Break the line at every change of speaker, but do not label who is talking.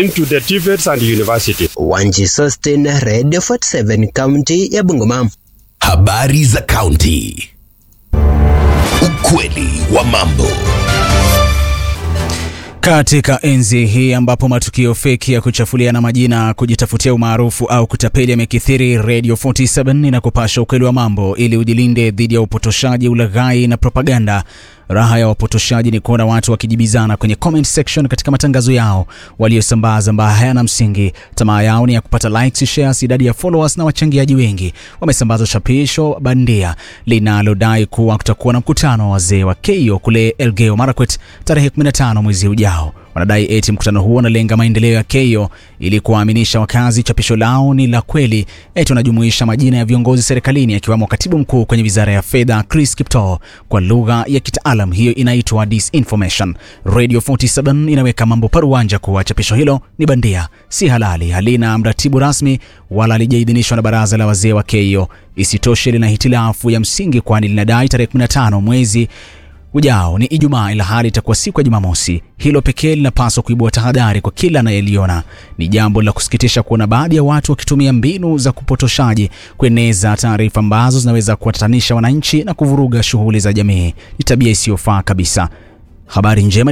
into the TVETs and university.
Wanji Sostin, Radio 47 kaunti ya Bungoma.
Habari za kaunti. Ukweli wa mambo.
Katika enzi hii ambapo matukio feki ya kuchafuliana majina, kujitafutia umaarufu au kutapeli yamekithiri, Radio 47 inakupasha ukweli wa mambo ili ujilinde dhidi ya upotoshaji, ulaghai na propaganda. Raha ya wapotoshaji ni kuona watu wakijibizana kwenye comment section katika matangazo yao waliosambaza ambayo hayana msingi. Tamaa yao ni ya kupata likes, shares, idadi ya followers na wachangiaji wengi. Wamesambaza chapisho bandia linalodai kuwa kutakuwa na mkutano wa wazee wa Keio kule Elgeyo Marakwet tarehe 15 mwezi ujao. Wanadai eti mkutano huo unalenga maendeleo ya Keio ili kuwaaminisha wakazi chapisho lao ni la kweli. Eti wanajumuisha majina ya viongozi serikalini akiwamo katibu mkuu kwenye wizara ya fedha Chris Kiptoo. Kwa lugha ya kitaalam hiyo inaitwa disinformation. Radio 47 inaweka mambo paruanja kuwa chapisho hilo ni bandia, si halali, halina mratibu rasmi wala halijaidhinishwa na baraza la wazee wa Keio. Isitoshe lina hitilafu ya msingi, kwani linadai tarehe 15 mwezi ujao ni Ijumaa, ila hali itakuwa siku ya Jumamosi. Hilo pekee linapaswa kuibua tahadhari kwa kila anayeliona. Ni jambo la kusikitisha kuona baadhi ya watu wakitumia mbinu za kupotoshaji kueneza taarifa ambazo zinaweza kuwatatanisha wananchi na kuvuruga shughuli za jamii. Ni tabia isiyofaa kabisa. Habari njema